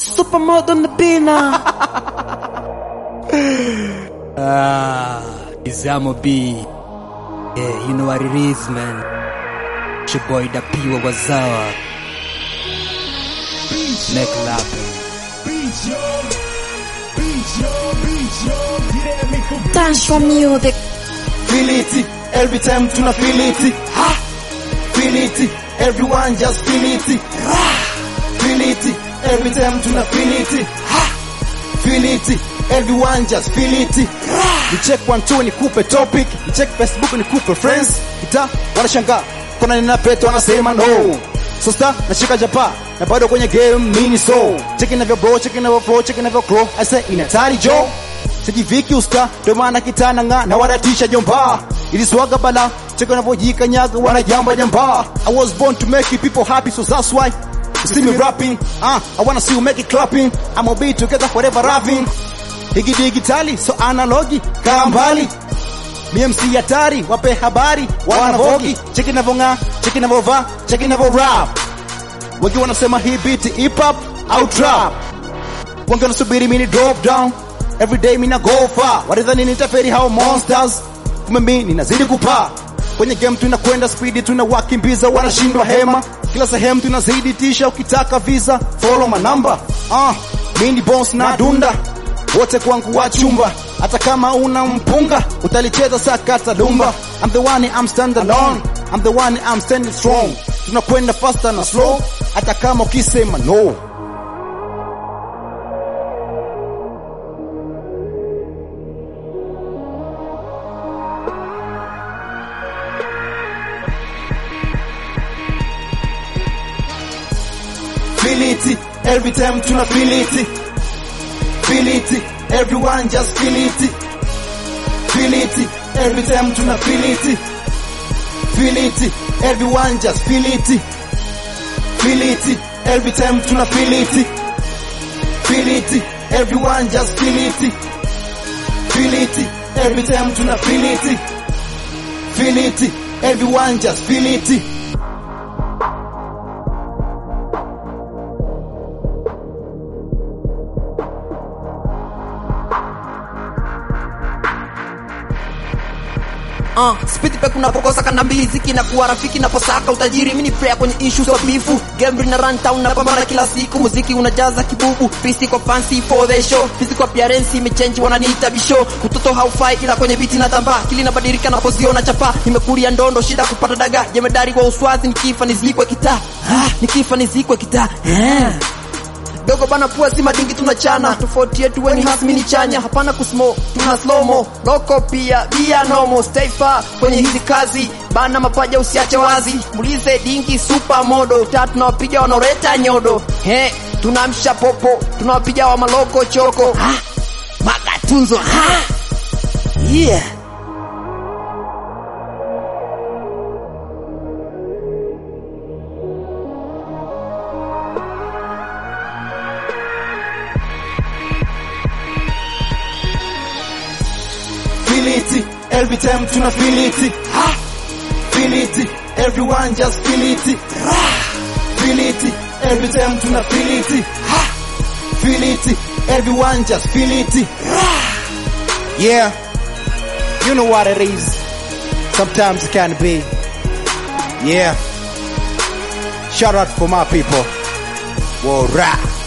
Supermodel on the bina. ah, Izamo B. Yeah, you know what it is, man. It's your boy Dapiwa Wazawa. Make it happen. Tantra music. Feel it every time tuna feel it. Ha! Feel it everyone just feel it. Rah! Feel it every time tuna feel it. Ha! Feel it everyone just feel it. Rah! Ni check one two nikupe topic, ni check Facebook nikupe friends. Ita wanashangaa kuna nina peto wanasema no. So star nashika japa na bado kwenye game mini so. Check inavyo bro, check inavyo flow, check inavyo grow. I say inatari Joe. Sijiviki usta ndo maana kitana nga na wanatisha jomba iliswaga bala cheka navyojikanyaga wanajamba jamba I was born to make people happy so that's why you see me rapping uh, I wanna see you make it clapping I'ma be together forever rapping hiki digitali so analogi kaa mbali BMC hatari wape habari wanavogi cheki navong'aa cheki navovaa cheki navo rap wengi wanasema hii beat hip hop au trap wengi wanasubiri mini drop down every day mina go far walidhani nitaferi hao monsters kumbe mi ninazidi kupaa kwenye game tunakwenda spidi tunawakimbiza wanashindwa hema kila sehemu tunazidi tisha ukitaka visa follow my number ah mini boss na dunda wote kwangu wa chumba hata kama una mpunga utalicheza sakata lumba I'm the one I'm stand alone I'm the one I'm standing strong tunakwenda faster na slow hata kama ukisema no feel it every time tuna feel it feel it everyone just feel it feel it every time tuna feel it feel it everyone just feel it feel it every time tuna feel it feel it everyone just feel it feel it every time tuna feel it feel it everyone just feel it Uh, spiti pe kunapokosa kanda mbili ziki na kuwa rafiki naposaka utajiri mini prayer kwenye issues of bifu gambling na run town napambana kila siku muziki unajaza kibubu pisi kwa fancy for the show physical appearance imechange wananiita bisho utoto haufai ila kwenye biti na tamba kili nabadilika napoziona chapa nimekulia ndondo shida kupata daga jemedari wa uswazi nikifa nizikwe kitaa ah, nikifa nizikwe kitaa yeah dogo bana pua si madingi tunachana tofauti yetu weni hasmi ni chanya hapana kusmo tuna slomo loko pia bia nomo stay far kwenye hizi kazi bana mapaja usiache wazi mulize dingi super modo ta tunawapiga wanaoreta nyodo he tunamsha popo tunawapiga wa maloko choko ha? magatunzo ha? yeah feel it every time tuna feel it ha feel it everyone just feel it Rah! feel it every time tuna feel it ha feel it everyone just feel it Rah! yeah you know what it is sometimes it can be yeah shout out for my people Whoa, rap